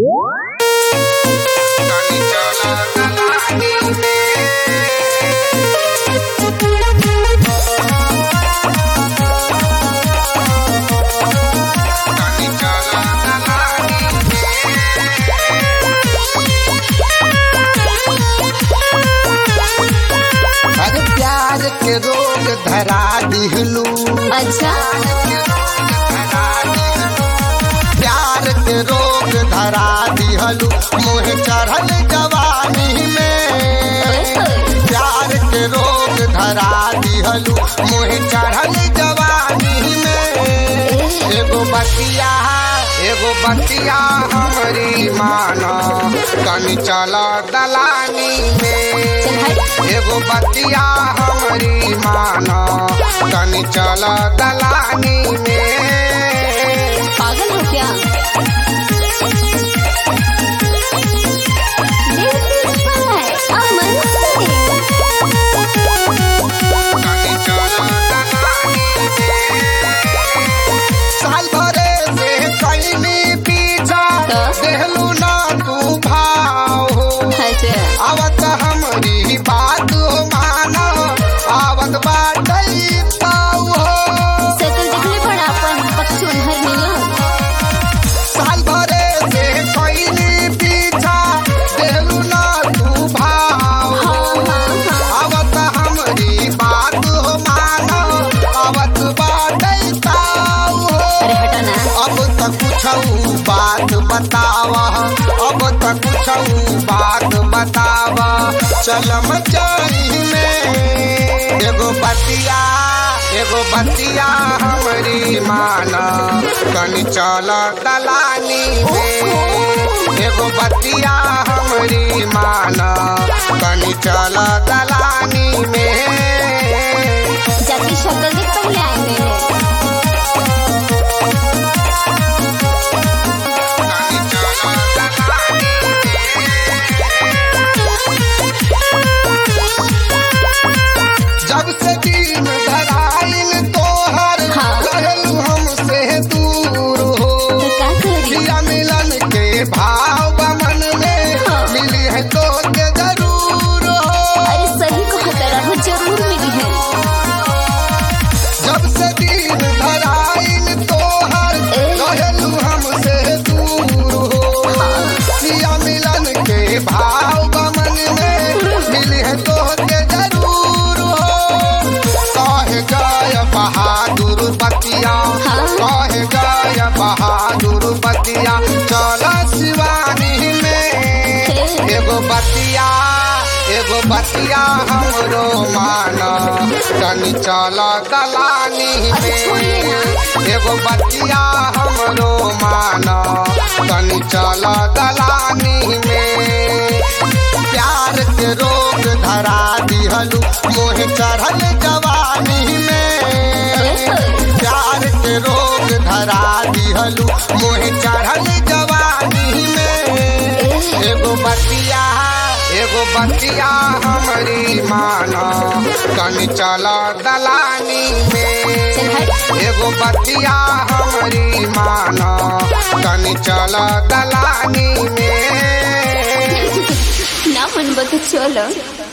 Tani chala dalani Tani chala dalani अरे प्यार के रोग धरा दिहलू अच्छा प्यार के रोग धरा दिहलू मोह चढ़ल जवानी में प्यार के रोग धरा दिहलू मोह चढ़ल जवानी में एगो बतिया एगो बतिया हमरी मानो तनी चला दलानी में चल हट एगो बतिया हमरी मानो तनी चला दलानी में पागल हो क्या This is by Aman Singh. तनी चला दलानी में साल भरे से कैली पीछा तो? देहलू ना तू भाव हो अच्छा आवत हमरी बात मानो आवत बाटई पाऊ हो सकल देखले पड़ा अपन पक्षुन हर मिलो साल भरे से कैली पीछा देहलू ना तू भाव हाँ हो हाँ हाँ आवत हमरी बात मानो आवत बाटई पाऊ हो अरे हटा ना अब तक कुछ बात बतावा अब तक कुछ बात बतावा चलम चाही में एगो बतिया एगो बतिया हमरी माना तनी चल दलानी में एगो बतिया हमरी माना तनी चल दलानी में जाके शक्ल देख पहले आएंगे तनी चल दलानी जब से दिन धराइल तोहर हाँ। रहलू हमसे दूर हो तो का करी प्रिया मिलन के भाव बमन में हाँ। मिली है तो के जरूर हो अरे सही को खतरा हो जरूर मिली है जब से दिन धराइल तोहर ए। रहलू हमसे दूर हो हाँ प्रिया मिलन के भाव बमन में मिली है तो के जरूर हो कहे गय बहादुर बतिया हाँ। कहे गय बहादुर बतिया चल शिवानी में हे। एगो बतिया एगो बतिया हमरो मान तनी चल दलानी अरे छोड़िए में एगो बतिया हमरो मान तनी चल दलानी में प्यार के रोग धरा दिहलू मोह चढ़ल जवानी में प्यार के रोग धरा दिहलू मोह चढ़ल जवानी में एगो बतिया एगो बतिया हमरी मानो तनी चल दलानी में चल हट एगो बतिया हमरी मानो तनी चल दलानी में ना मन बता चलो